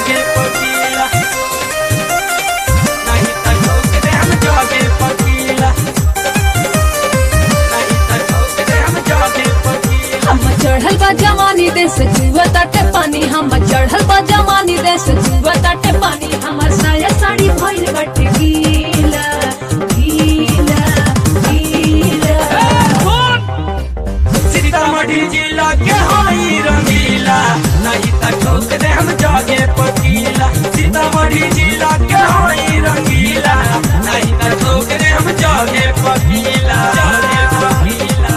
जागे पकीला नहीं त ठोक दे हम जागे पकीला नहीं त ठोक दे हम जागे पकीला हम चढ़ल बा जवानी देश जुआ ताटे पानी हम चढ़ल बा जवानी देश जुआ ताटे पानी हमर साया साड़ी भइल बाटे गीला गीला गीला सीतामढ़ी जिला के हाई रंगीला नहीं त ठोक दे हम जागे पकीला सीतामढ़ी जिला के हाई रंगीला नहीं त ठोक दे हम जागे पकीला जागे पकीला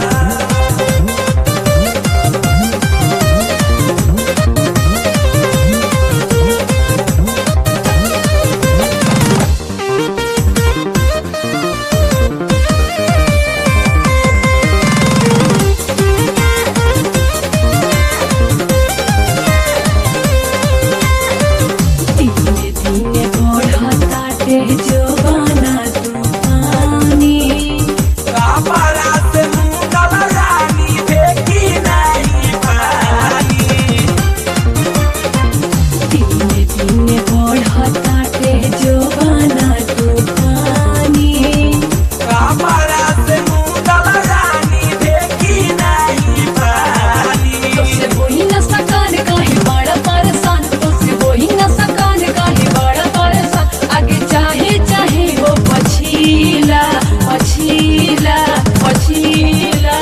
धीरे धीरे बढ़ताटे जवाना तूफानी कापड़ा से मुंगल रानी फेंकी नहीं पानी धीरे धीरे बढ़ताटे जवाना तूफानी कापड़ा से मुंगल रानी फेंकी नहीं पानी तोसे वही न सकान काहे बड़ा परेशान तोसे वही न सकान काहे बड़ा परेशान आगे चाहे चाहे वो पछीला पछीला पछीला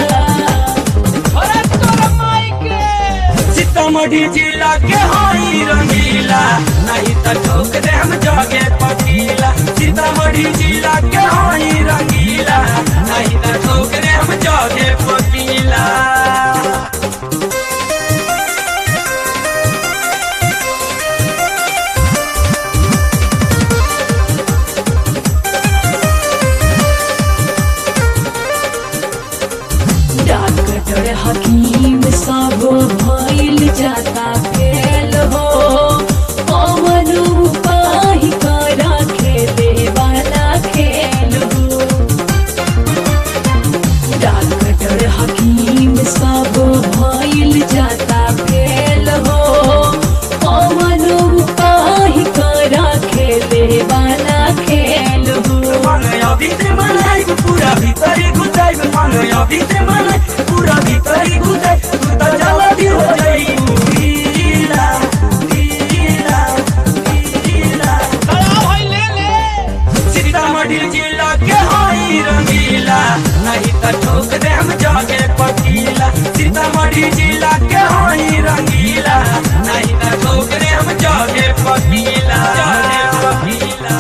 सीतामढ़ी जिला के हाई रंगीला नहीं त ठोक दे हम जागे पकीला सीतामढ़ी जिला के हाई रंगीला नहीं त ठोक दे हम जागे पकीला डॉक्टर हकीम सब भइल जाता फेल हो पवन उपाय करा खेले वाला खेल हो डॉक्टर हकीम सब भइल जाता फेल हो पवन उपाय करा खेले वाला खेल हो मन अभी से मनाई पूरा भीतरी घुसाई मन अभी से मनाई पूरा भीतरी घुसाई तू तो जल्दी हो जाई गीला गीला गीला सीतामढ़ी जिला के हाई रंगीला नहीं त ठोक दे हम जागे पकीला सीतामढ़ी जिला के हाई रंगीला नहीं त ठोक दे हम जागे पकीला जागे पकीला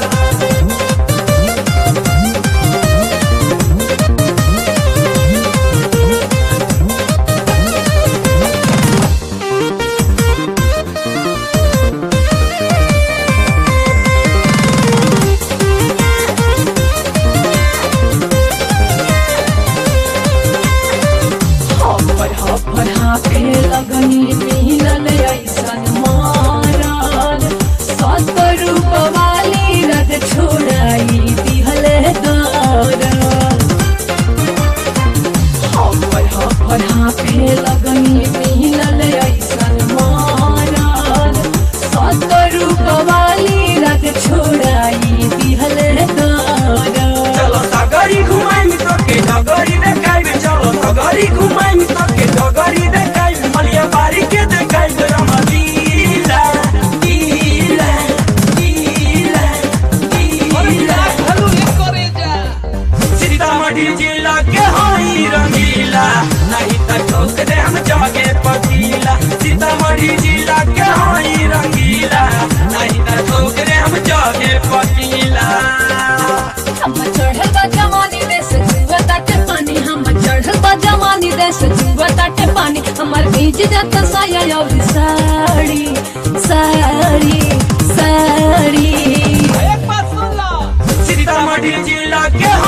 हपर हपर हाफे लगनी मिलल ऐसन मारल सत्तर वाली रद छोड़ाई दिहल दरल हपर हपर हाफे लगनी मिलल ऐसन मारल सत्तर वाली रद छोड़ाई दिहल दरल चलो सगरी घुमाई तो के डगरी देखाई चलो सगरी घुमाई तो के डगरी देखाई मलिया बारी के देखाई रामा लीला लीला लीला लीला सीतामढ़ी जिला के हाई रंगीला नहीं त ठोक दे हम जागे पकीला सीतामढ़ी जिला के हाई रंगीला नहीं त ठोक दे हम जागे पकीला हम चढ़ल बा जवानी देश जुआ ताटे पानी हम चढ़ल बा जवानी देश जुआ ताटे पानी हमर भीज जाता साया और साड़ी साड़ी साड़ी सीतामढ़ी जिला के